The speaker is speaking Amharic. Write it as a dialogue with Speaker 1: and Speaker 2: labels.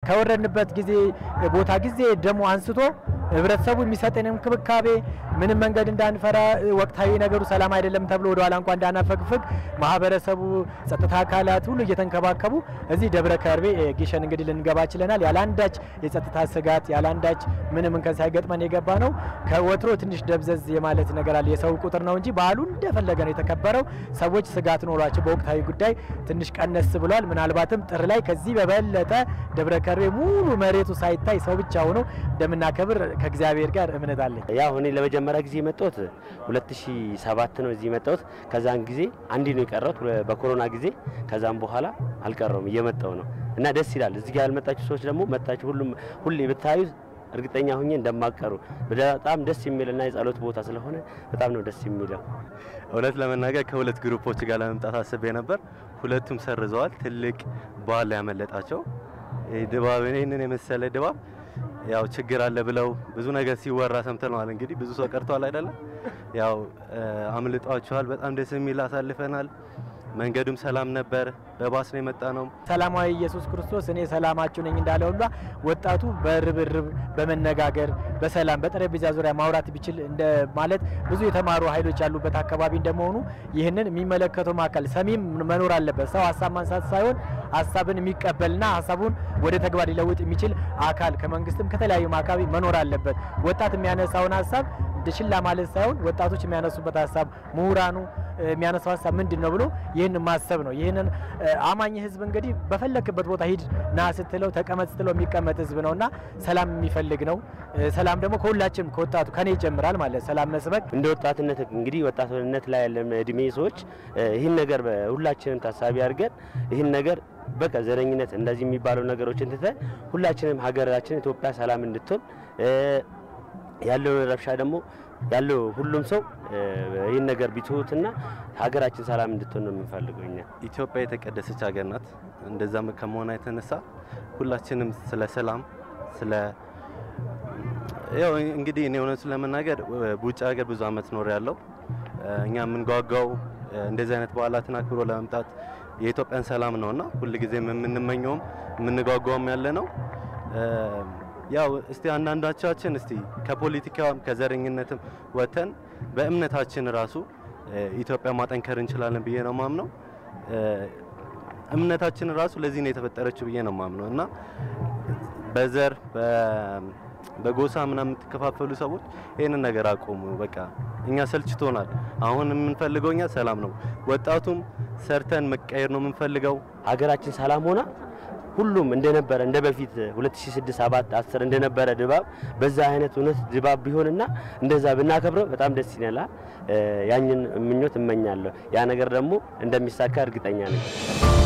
Speaker 1: ከወረድንበት ጊዜ ቦታ ጊዜ ደግሞ አንስቶ ህብረተሰቡ የሚሰጠን እንክብካቤ ምንም መንገድ እንዳንፈራ ወቅታዊ ነገሩ ሰላም አይደለም ተብሎ ወደ ኋላ እንኳ እንዳናፈግፍግ ማህበረሰቡ፣ ጸጥታ አካላት ሁሉ እየተንከባከቡ እዚህ ደብረ ከርቤ ጊሸን እንግዲህ ልንገባ ችለናል። ያለአንዳች የጸጥታ ስጋት ያለአንዳች ምንም እንከን ሳይገጥመን የገባ ነው። ከወትሮ ትንሽ ደብዘዝ የማለት ነገር አለ። የሰው ቁጥር ነው እንጂ በዓሉ እንደፈለገ ነው የተከበረው። ሰዎች ስጋት ኖሯቸው በወቅታዊ ጉዳይ ትንሽ ቀነስ ብሏል። ምናልባትም ጥር ላይ ከዚህ በበለጠ ደብረ ከርቤ ሙሉ መሬቱ ሳይታይ ሰው ብቻ ሆኖ እንደምናከብር ከእግዚአብሔር ጋር እምነት አለኝ።
Speaker 2: ያው እኔ ለመጀመሪያ ጊዜ የመጣሁት 2007 ነው እዚህ የመጣሁት። ከዛን ጊዜ አንዴ ነው የቀረሁት በኮሮና ጊዜ። ከዛም በኋላ አልቀረውም እየመጣሁ ነው እና ደስ ይላል። እዚህ ጋር ያልመጣችሁ ሰዎች ደግሞ መጣችሁ ሁሉም ሁሌ ብታዩ እርግጠኛ ሁኜ እንደማቀሩ በጣም ደስ የሚልና የጸሎት ቦታ ስለሆነ በጣም ነው ደስ የሚለው።
Speaker 3: እውነት ለመናገር ከሁለት ግሩፖች ጋር ለመምጣት አስቤ ነበር። ሁለቱም ሰርዘዋል። ትልቅ በዓል ያመለጣቸው ድባብ ይህንን የመሰለ ድባብ ያው ችግር አለ ብለው ብዙ ነገር ሲወራ ሰምተነዋል። እንግዲህ ብዙ ሰው ቀርቷል አይደለም። ያው አምልጧቸዋል። በጣም ደስ የሚል አሳልፈናል። መንገዱም ሰላም ነበር። በባስ ነው የመጣ ነው።
Speaker 1: ሰላማዊ ኢየሱስ ክርስቶስ እኔ ሰላማችሁ ነኝ እንዳለ ሁላ ወጣቱ በርብርብ በመነጋገር በሰላም በጠረጴዛ ዙሪያ ማውራት ቢችል እንደ ማለት ብዙ የተማሩ ኃይሎች ያሉበት አካባቢ እንደመሆኑ ይህንን የሚመለከተው አካል ሰሚም መኖር አለበት። ሰው ሀሳብ ማንሳት ሳይሆን ሀሳብን የሚቀበልና ሀሳቡን ወደ ተግባር ሊለውጥ የሚችል አካል ከመንግስትም ከተለያዩ አካባቢ መኖር አለበት። ወጣት የሚያነሳውን ሀሳብ ችላ ማለት ሳይሆን ወጣቶች የሚያነሱበት ሀሳብ ምሁራኑ የሚያነሳው ሀሳብ ምንድን ነው ብሎ ይህን ማሰብ ነው። ይህንን አማኝ ህዝብ እንግዲህ በፈለክበት ቦታ ሂድ ና ስትለው ተቀመጥ ስትለው የሚቀመጥ ህዝብ ነው እና ሰላም የሚፈልግ ነው። ሰላም ደግሞ ከሁላችንም ከወጣቱ ከኔ ይጀምራል ማለት ሰላም መስበክ
Speaker 2: እንደ ወጣትነት እንግዲህ ወጣትነት ላይ ያለ እድሜ ሰዎች ይህን ነገር ሁላችንም ታሳቢ አድርገን ይህን ነገር በቃ ዘረኝነት እንደዚህ የሚባለው ነገሮችን ትተን ሁላችንም ሀገራችን ኢትዮጵያ ሰላም እንድትሆን ያለውን ረብሻ ደግሞ ያለው ሁሉም ሰው ይህን ነገር ቢትሁትና ሀገራችን ሰላም እንድትሆን ነው የምንፈልገው እኛ።
Speaker 3: ኢትዮጵያ የተቀደሰች ሀገር ናት። እንደዛም ከመሆኗ የተነሳ ሁላችንም ስለ ሰላም ስለ ያው እንግዲህ እኔ እውነቱን ለመናገር በውጭ ሀገር ብዙ አመት ኖር ያለው እኛ የምንጓጓው እንደዚህ አይነት በዓላትን አክብሮ ለመምጣት የኢትዮጵያን ሰላም ነውና ሁልጊዜም የምንመኘውም የምንጓጓውም ያለ ነው። ያው እስቲ አንዳንዳቻችን እስቲ ከፖለቲካም ከዘረኝነትም ወጥተን በእምነታችን ራሱ ኢትዮጵያ ማጠንከር እንችላለን ብዬ ነው ማምነው። እምነታችን ራሱ ለዚህ ነው የተፈጠረችው ብዬ ነው ማምነው እና በዘር በጎሳ ምናምን የምትከፋፈሉ ሰዎች ይህንን ነገር አቆሙ። በቃ እኛ ሰልችቶናል። አሁን የምንፈልገው እኛ ሰላም ነው። ወጣቱም ሰርተን መቀየር ነው የምንፈልገው።
Speaker 2: ሀገራችን ሰላም ሆና ሁሉም እንደነበረ እንደ በፊት 2006 7 10 እንደነበረ ድባብ በዛ አይነት እውነት ድባብ ቢሆንና እንደዛ ብናከብረው በጣም ደስ ይላል። ያንን ምኞት እመኛለሁ። ያ ነገር ደግሞ እንደሚሳካ እርግጠኛ ነኝ።